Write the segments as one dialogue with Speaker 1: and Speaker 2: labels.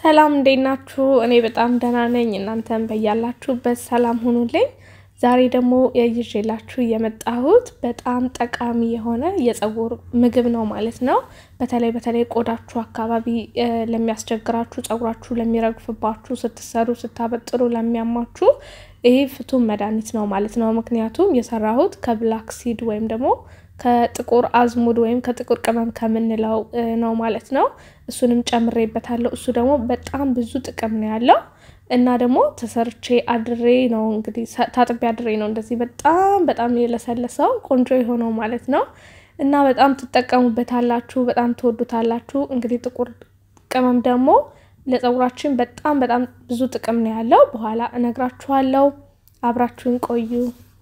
Speaker 1: ሰላም እንዴት ናችሁ? እኔ በጣም ደህና ነኝ። እናንተም በያላችሁበት ሰላም ሁኑልኝ። ዛሬ ደግሞ ይዤላችሁ የመጣሁት በጣም ጠቃሚ የሆነ የፀጉር ምግብ ነው ማለት ነው። በተለይ በተለይ ቆዳችሁ አካባቢ ለሚያስቸግራችሁ፣ ፀጉራችሁ ለሚረግፍባችሁ፣ ስትሰሩ ስታበጥሩ ለሚያማችሁ ይህ ፍቱን መድኃኒት ነው ማለት ነው። ምክንያቱም የሰራሁት ከብላክ ሲድ ወይም ደግሞ ከጥቁር አዝሙድ ወይም ከጥቁር ቅመም ከምንለው ነው ማለት ነው። እሱንም ጨምሬበታለሁ። እሱ ደግሞ በጣም ብዙ ጥቅም ነው ያለው እና ደግሞ ተሰርቼ አድሬ ነው እንግዲህ ታጥቤ አድሬ ነው እንደዚህ በጣም በጣም የለሰለሰው ቆንጆ የሆነው ማለት ነው። እና በጣም ትጠቀሙበታላችሁ፣ በጣም ትወዱታላችሁ። እንግዲህ ጥቁር ቅመም ደግሞ ለፀጉራችን በጣም በጣም ብዙ ጥቅም ነው ያለው። በኋላ እነግራችኋለሁ። አብራችሁን ቆዩ።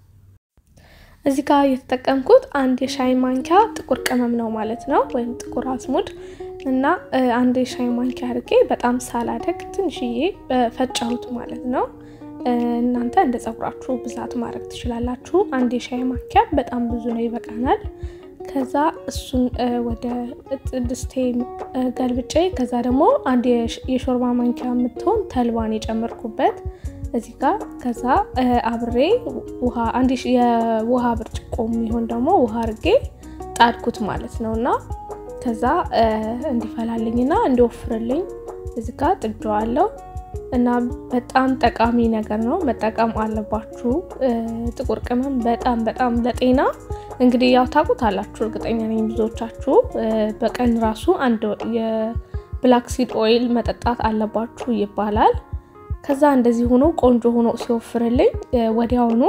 Speaker 1: እዚህ ጋር የተጠቀምኩት አንድ የሻይ ማንኪያ ጥቁር ቅመም ነው ማለት ነው፣ ወይም ጥቁር አዝሙድ እና አንድ የሻይ ማንኪያ አድርጌ በጣም ሳላደግ ትንሽዬ ፈጫሁት ማለት ነው። እናንተ እንደ ፀጉራችሁ ብዛት ማድረግ ትችላላችሁ። አንድ የሻይ ማንኪያ በጣም ብዙ ነው፣ ይበቃናል። ከዛ እሱን ወደ ድስቴ ገልብጬ ከዛ ደግሞ አንድ የሾርባ ማንኪያ የምትሆን ተልባን የጨመርኩበት እዚህ ጋር ከዛ አብሬ ውሃ አንድ የውሃ ብርጭቆ የሚሆን ደግሞ ውሃ አርጌ ጣድኩት ማለት ነው። እና ከዛ እንዲፈላልኝና እንዲወፍርልኝ እዚህ ጋር ጥጄዋለሁ። እና በጣም ጠቃሚ ነገር ነው፣ መጠቀም አለባችሁ። ጥቁር ቅመም በጣም በጣም ለጤና እንግዲህ ያው ታውቁታላችሁ፣ እርግጠኛ ነኝ ብዙዎቻችሁ። በቀን ራሱ አንድ የብላክ ሲድ ኦይል መጠጣት አለባችሁ ይባላል። ከዛ እንደዚህ ሆኖ ቆንጆ ሆኖ ሲወፍርልኝ ወዲያውኑ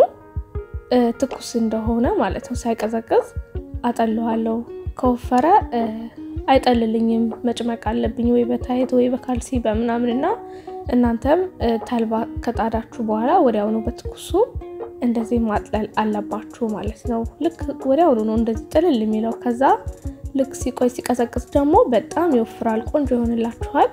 Speaker 1: ትኩስ እንደሆነ ማለት ነው ሳይቀዘቅዝ አጠለዋለሁ። ከወፈረ አይጠልልኝም፣ መጭመቅ አለብኝ ወይ በታየት ወይ በካልሲ በምናምን እና እናንተም ተልባ ከጣዳችሁ በኋላ ወዲያውኑ በትኩሱ እንደዚህ ማጥለል አለባችሁ ማለት ነው። ልክ ወዲያውኑ ነው እንደዚህ ጥልል የሚለው። ከዛ ልክ ሲቆይ ሲቀዘቅዝ ደግሞ በጣም ይወፍራል፣ ቆንጆ ይሆንላችኋል።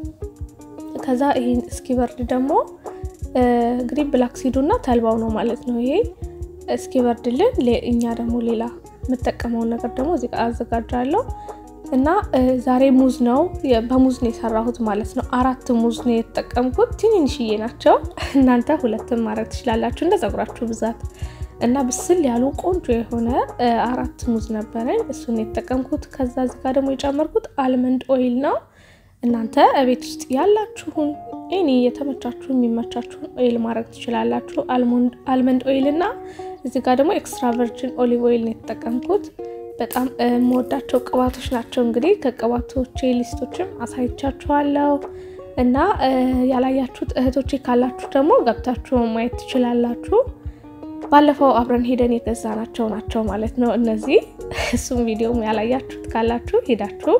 Speaker 1: ከዛ ይሄን እስኪበርድ ደግሞ እንግዲህ ብላክ ሲዱ እና ተልባው ነው ማለት ነው። ይሄ እስኪበርድልን እኛ ደግሞ ሌላ የምጠቀመውን ነገር ደግሞ እዚህ ጋር አዘጋጃለሁ እና ዛሬ ሙዝ ነው በሙዝ ነው የሰራሁት ማለት ነው። አራት ሙዝ ነው የተጠቀምኩት። ትንንሽዬ ናቸው። እናንተ ሁለትም ማድረግ ትችላላችሁ እንደ ፀጉራችሁ ብዛት እና ብስል ያሉ ቆንጆ የሆነ አራት ሙዝ ነበረኝ። እሱን የተጠቀምኩት። ከዛ እዚህ ጋር ደግሞ የጨመርኩት አልመንድ ኦይል ነው። እናንተ እቤት ውስጥ ያላችሁን ኤኒ የተመቻችሁ የሚመቻችሁን ኦይል ማድረግ ትችላላችሁ። አልመንድ ኦይል እና እዚህ ጋር ደግሞ ኤክስትራ ቨርጅን ኦሊቭ ኦይል ነው የተጠቀምኩት። በጣም የምወዳቸው ቅባቶች ናቸው። እንግዲህ ከቅባቶቼ ሊስቶችም አሳይቻችኋለሁ እና ያላያችሁት እህቶቼ ካላችሁ ደግሞ ገብታችሁ ማየት ትችላላችሁ። ባለፈው አብረን ሄደን የገዛናቸው ናቸው ማለት ነው እነዚህ። እሱም ቪዲዮም ያላያችሁት ካላችሁ ሄዳችሁ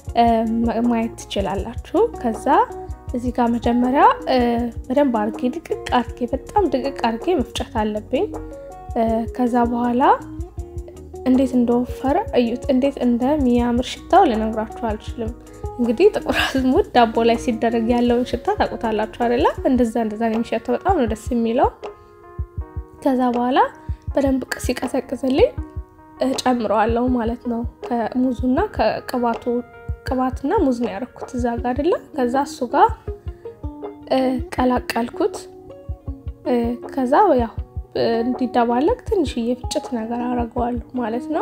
Speaker 1: ማየት ትችላላችሁ። ከዛ እዚህ ጋር መጀመሪያ በደንብ አርጌ ድቅቅ አርጌ በጣም ድቅቅ አርጌ መፍጨት አለብኝ። ከዛ በኋላ እንዴት እንደወፈረ እዩት፣ እንዴት እንደሚያምር ሽታው ልነግራችሁ አልችልም። እንግዲህ ጥቁር አዝሙድ ዳቦ ላይ ሲደረግ ያለውን ሽታ ታውቁታላችሁ አይደለ? እንደዛ እንደዛ ነው የሚሸተው። በጣም ነው ደስ የሚለው። ከዛ በኋላ በደንብ ሲቀዘቅዝልኝ ጨምረዋለሁ ማለት ነው ከሙዙና ከቅባቱ ቅባትና ሙዝ ነው ያደረኩት እዛ ጋር አይደለ። ከዛ እሱ ጋር ቀላቀልኩት። ከዛ ያው እንዲደባለቅ ትንሽዬ ፍጭት ነገር አደርገዋለሁ ማለት ነው።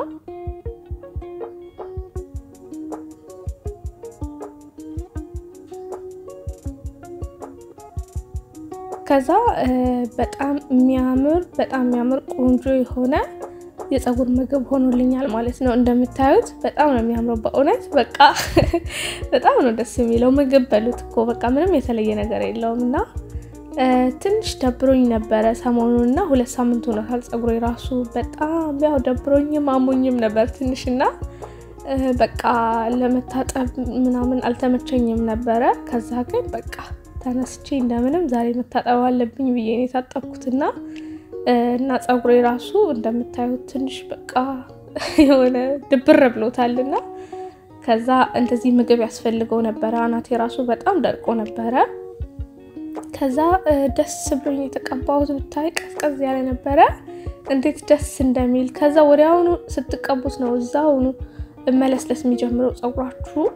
Speaker 1: ከዛ በጣም የሚያምር በጣም የሚያምር ቆንጆ የሆነ የፀጉር ምግብ ሆኖልኛል ማለት ነው። እንደምታዩት በጣም ነው የሚያምረው። በእውነት በቃ በጣም ነው ደስ የሚለው። ምግብ በሉት እኮ በቃ ምንም የተለየ ነገር የለውም። እና ትንሽ ደብሮኝ ነበረ ሰሞኑን እና ሁለት ሳምንት ሆኖታል ፀጉሬ ራሱ በጣም ያው ደብሮኝም አሞኝም ነበር ትንሽ እና በቃ ለመታጠብ ምናምን አልተመቸኝም ነበረ። ከዛ ግን በቃ ተነስቼ እንደምንም ዛሬ መታጠብ አለብኝ ብዬ ነው የታጠብኩትና እና ፀጉሬ ራሱ እንደምታዩት ትንሽ በቃ የሆነ ድብር ብሎታልና ከዛ እንደዚህ ምግብ ያስፈልገው ነበረ። አናቴ ራሱ በጣም ደርቆ ነበረ። ከዛ ደስ ብሎኝ የተቀባሁት ብታይ ቀዝቀዝ ያለ ነበረ። እንዴት ደስ እንደሚል ከዛ ወዲያውኑ ስትቀቡት ነው እዛውኑ መለስለስ የሚጀምረው ፀጉራችሁ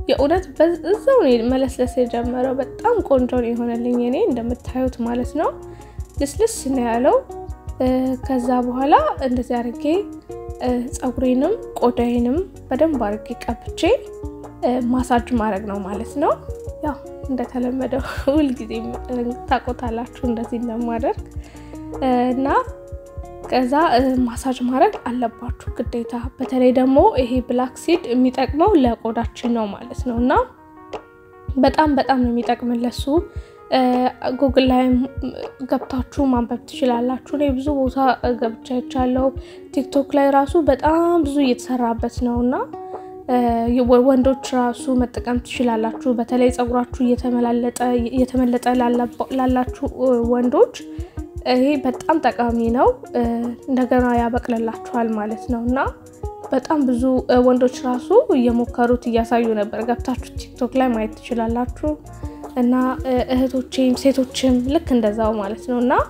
Speaker 1: የእውነት በዛው ነው መለስለስ የጀመረው። በጣም ቆንጆ ነው የሆነልኝ እኔ እንደምታዩት ማለት ነው። ልስልስ ነው ያለው። ከዛ በኋላ እንደዚህ አድርጌ ፀጉሬንም ቆዳዬንም በደንብ አድርጌ ቀብቼ ማሳጅ ማድረግ ነው ማለት ነው። ያው እንደተለመደው ሁልጊዜ ታቆታላችሁ እንደዚህ እንደማደርግ እና ከዛ ማሳጅ ማድረግ አለባችሁ ግዴታ። በተለይ ደግሞ ይሄ ብላክ ሲድ የሚጠቅመው ለቆዳችን ነው ማለት ነው እና በጣም በጣም ነው የሚጠቅምን ለሱ። ጉግል ላይ ገብታችሁ ማንበብ ትችላላችሁ። እኔ ብዙ ቦታ ገብቻ ይቻለው ቲክቶክ ላይ ራሱ በጣም ብዙ እየተሰራበት ነው እና ወንዶች ራሱ መጠቀም ትችላላችሁ። በተለይ ፀጉራችሁ እየተመለጠ ላላችሁ ወንዶች ይሄ በጣም ጠቃሚ ነው። እንደገና ያበቅልላችኋል ማለት ነው እና በጣም ብዙ ወንዶች ራሱ እየሞከሩት እያሳዩ ነበር። ገብታችሁ ቲክቶክ ላይ ማየት ትችላላችሁ። እና እህቶቼም ሴቶችም ልክ እንደዛው ማለት ነው እና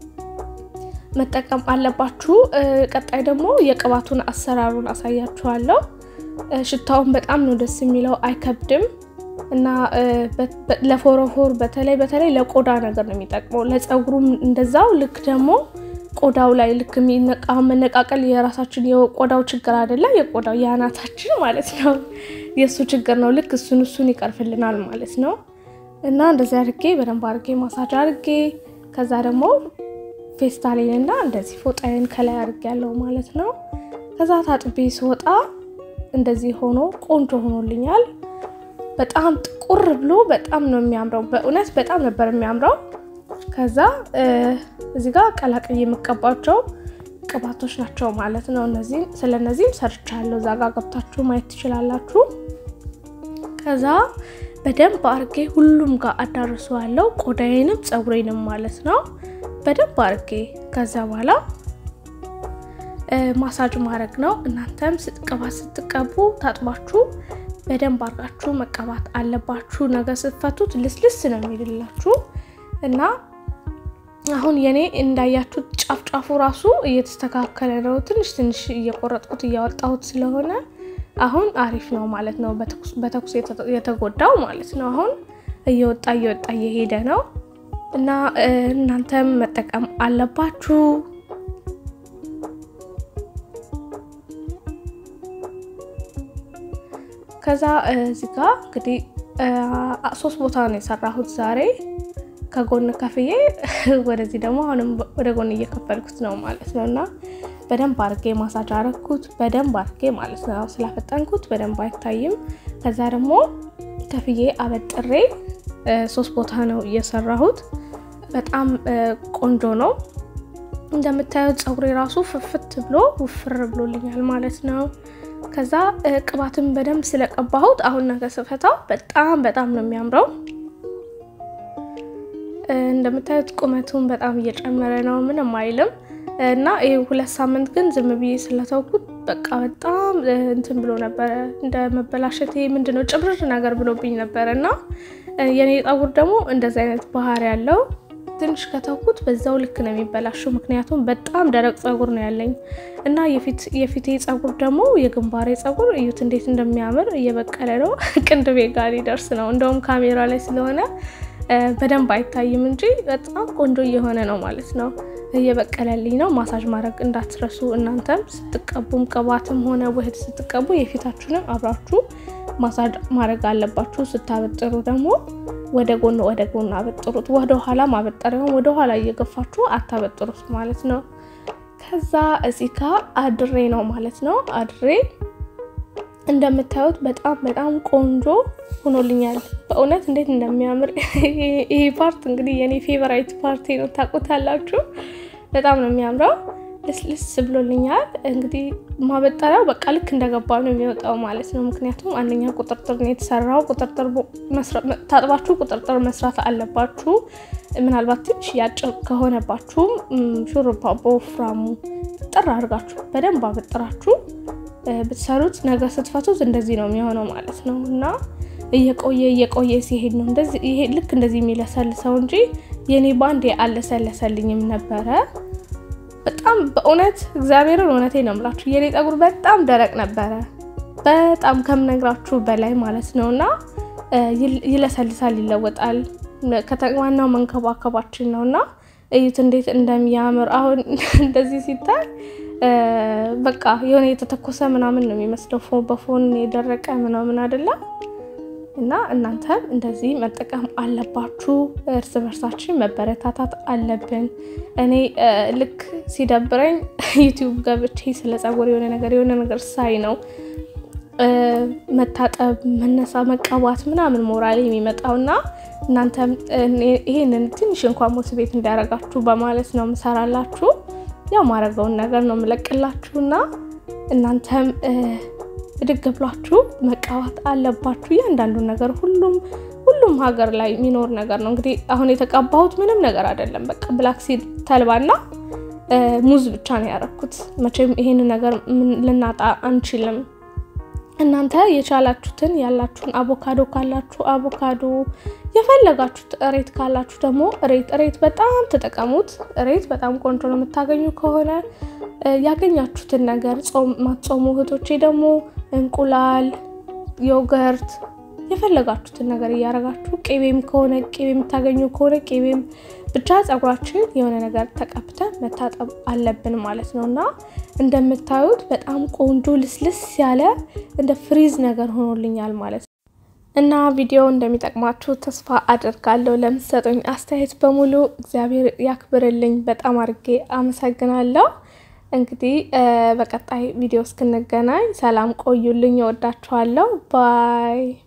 Speaker 1: መጠቀም አለባችሁ። ቀጣይ ደግሞ የቅባቱን አሰራሩን አሳያችኋለሁ። ሽታውን በጣም ነው ደስ የሚለው፣ አይከብድም እና ለፎረፎር በተለይ በተለይ ለቆዳ ነገር ነው የሚጠቅመው። ለፀጉሩም እንደዛው ልክ ደግሞ ቆዳው ላይ ልክ የሚነቃው መነቃቀል የራሳችን የቆዳው ችግር አይደለም፣ የቆዳው የአናታችን ማለት ነው የእሱ ችግር ነው። ልክ እሱን እሱን ይቀርፍልናል ማለት ነው። እና እንደዚህ አድርጌ በደንብ አድርጌ ማሳጅ አድርጌ ከዛ ደግሞ ፌስታሌን እና እንደዚህ ፎጣዬን ከላይ አድርጌ ያለው ማለት ነው። ከዛ ታጥቤ ስወጣ እንደዚህ ሆኖ ቆንጆ ሆኖልኛል። በጣም ጥቁር ብሎ በጣም ነው የሚያምረው። በእውነት በጣም ነበር የሚያምረው። ከዛ እዚህ ጋር ቀላቅዬ የምቀባቸው ቅባቶች ናቸው ማለት ነው። እነዚህ ስለ እነዚህም ሰርቻለሁ። እዛ ጋር ገብታችሁ ማየት ትችላላችሁ። ከዛ በደንብ አርጌ ሁሉም ጋር አዳርሰዋለሁ። ቆዳዬንም ፀጉሬንም ማለት ነው በደንብ አርጌ። ከዛ በኋላ ማሳጅ ማድረግ ነው። እናንተም ቅባት ስትቀቡ ታጥባችሁ በደንብ አርጋችሁ መቀባት አለባችሁ። ነገ ስትፈቱት ልስልስ ነው የሚልላችሁ እና አሁን የኔ እንዳያችሁት ጫፍ ጫፉ ራሱ እየተስተካከለ ነው። ትንሽ ትንሽ እየቆረጥኩት እያወጣሁት ስለሆነ አሁን አሪፍ ነው ማለት ነው። በተኩስ የተጎዳው ማለት ነው። አሁን እየወጣ እየወጣ እየሄደ ነው እና እናንተም መጠቀም አለባችሁ። ከዛ እዚህ ጋ እንግዲህ ሶስት ቦታ ነው የሰራሁት ዛሬ ከጎን ከፍዬ ወደዚህ ደግሞ አሁንም ወደ ጎን እየከፈልኩት ነው ማለት ነው እና በደንብ አርጌ ማሳጅ አረግኩት በደንብ አርጌ ማለት ነው። ስላፈጠንኩት በደንብ አይታይም። ከዛ ደግሞ ከፍዬ አበጥሬ ሶስት ቦታ ነው እየሰራሁት። በጣም ቆንጆ ነው። እንደምታዩት ፀጉሬ ራሱ ፍፍት ብሎ ውፍር ብሎልኛል ማለት ነው። ከዛ ቅባትን በደንብ ስለቀባሁት አሁን ነገ ስፈታው በጣም በጣም ነው የሚያምረው። እንደምታዩት ቁመቱን በጣም እየጨመረ ነው፣ ምንም አይልም። እና ይህ ሁለት ሳምንት ግን ዝም ብዬ ስለተውኩት በቃ በጣም እንትን ብሎ ነበረ፣ እንደ መበላሸት ምንድነው ጭብርር ነገር ብሎብኝ ነበረ። እና የኔ ፀጉር ደግሞ እንደዚህ አይነት ባህሪ ያለው ትንሽ ከተውኩት በዛው ልክ ነው የሚበላሸው። ምክንያቱም በጣም ደረቅ ፀጉር ነው ያለኝ እና የፊቴ ፀጉር ደግሞ የግንባሬ ፀጉር እዩት እንዴት እንደሚያምር እየበቀለ ነው። ቅንድቤ ጋር ሊደርስ ነው። እንደውም ካሜራ ላይ ስለሆነ በደንብ አይታይም እንጂ በጣም ቆንጆ እየሆነ ነው ማለት ነው። እየበቀለልኝ ነው። ማሳጅ ማድረግ እንዳትረሱ እናንተም ስትቀቡም ቅባትም ሆነ ውህድ ስትቀቡ የፊታችሁንም አብራችሁ ማሳጅ ማድረግ አለባችሁ። ስታበጥሩ ደግሞ ወደ ጎን ወደ ጎን አበጥሩት። ወደ ኋላ ማበጠሪያውን ወደ ኋላ እየገፋችሁ አታበጥሩት ማለት ነው። ከዛ እዚህ ጋር አድሬ ነው ማለት ነው። አድሬ እንደምታዩት በጣም በጣም ቆንጆ ሆኖልኛል። በእውነት እንዴት እንደሚያምር ይሄ ፓርት እንግዲህ የኔ ፌቨራይት ፓርቲ ነው፣ ታውቁታላችሁ። በጣም ነው የሚያምረው። ልስልስ ብሎልኛል። እንግዲህ ማበጠሪያው በቃ ልክ እንደገባ ነው የሚወጣው ማለት ነው። ምክንያቱም አንደኛ ቁጥርጥር ነው የተሰራው። ቁጥርጥር ታጥባችሁ ቁጥርጥር መስራት አለባችሁ። ምናልባት ትንሽ ያጭር ከሆነባችሁም ሹሩባ በወፍራሙ ጥር አድርጋችሁ በደንብ አበጥራችሁ ብትሰሩት ነገ ስትፈቱት እንደዚህ ነው የሚሆነው ማለት ነው። እና እየቆየ እየቆየ ሲሄድ ነው እንደዚህ ይሄ ልክ እንደዚህ የሚለሰልሰው እንጂ የኔ ባንድ አለሰለሰልኝም ነበረ። በጣም በእውነት እግዚአብሔርን እውነቴ ነው የምላችሁ የኔ ፀጉር በጣም ደረቅ ነበረ። በጣም ከምነግራችሁ በላይ ማለት ነው እና ይለሰልሳል፣ ይለወጣል። ዋናው መንከባከባችን ነው እና እዩት እንዴት እንደሚያምር አሁን እንደዚህ ሲታይ በቃ የሆነ የተተኮሰ ምናምን ነው የሚመስለው በፎን የደረቀ ምናምን አይደለም። እና እናንተም እንደዚህ መጠቀም አለባችሁ። እርስ በርሳችን መበረታታት አለብን። እኔ ልክ ሲደብረኝ ዩቲዩብ ገብቼ ስለ ጸጉር የሆነ ነገር የሆነ ነገር ሳይ ነው መታጠብ፣ መነሳ፣ መቀባት ምናምን ሞራል የሚመጣው እና እናንተም ይሄንን ትንሽ እንኳን ሞቲቬት እንዲያደርጋችሁ በማለት ነው የምሰራላችሁ። ያው ማድረገውን ነገር ነው የምለቅላችሁ እና እናንተም ብድግ ብላችሁ መቀባት አለባችሁ። እያንዳንዱን ነገር ሁሉም ሁሉም ሀገር ላይ የሚኖር ነገር ነው። እንግዲህ አሁን የተቀባሁት ምንም ነገር አይደለም። በቃ ብላክሲድ ተልባና ሙዝ ብቻ ነው ያደረኩት። መቼም ይሄን ነገር ልናጣ አንችልም። እናንተ የቻላችሁትን ያላችሁን አቮካዶ ካላችሁ አቮካዶ፣ የፈለጋችሁት እሬት ካላችሁ ደግሞ እሬት እሬት በጣም ተጠቀሙት። እሬት በጣም ቆንጆ ነው የምታገኙ ከሆነ ያገኛችሁትን ነገር ጾም ማትጾሙ እህቶቼ ደግሞ እንቁላል፣ ዮገርት የፈለጋችሁትን ነገር እያደረጋችሁ ቅቤም ከሆነ ቅቤ የምታገኙ ከሆነ ቅቤም ብቻ ጸጉራችን የሆነ ነገር ተቀብተን መታጠብ አለብን ማለት ነው እና እንደምታዩት በጣም ቆንጆ ልስልስ ያለ እንደ ፍሪዝ ነገር ሆኖልኛል ማለት ነው። እና ቪዲዮ እንደሚጠቅማችሁ ተስፋ አድርጋለሁ። ለምትሰጡኝ አስተያየት በሙሉ እግዚአብሔር ያክብርልኝ። በጣም አድርጌ አመሰግናለሁ። እንግዲህ በቀጣይ ቪዲዮ እስክንገናኝ ሰላም ቆዩልኝ። እወዳችኋለሁ። ባይ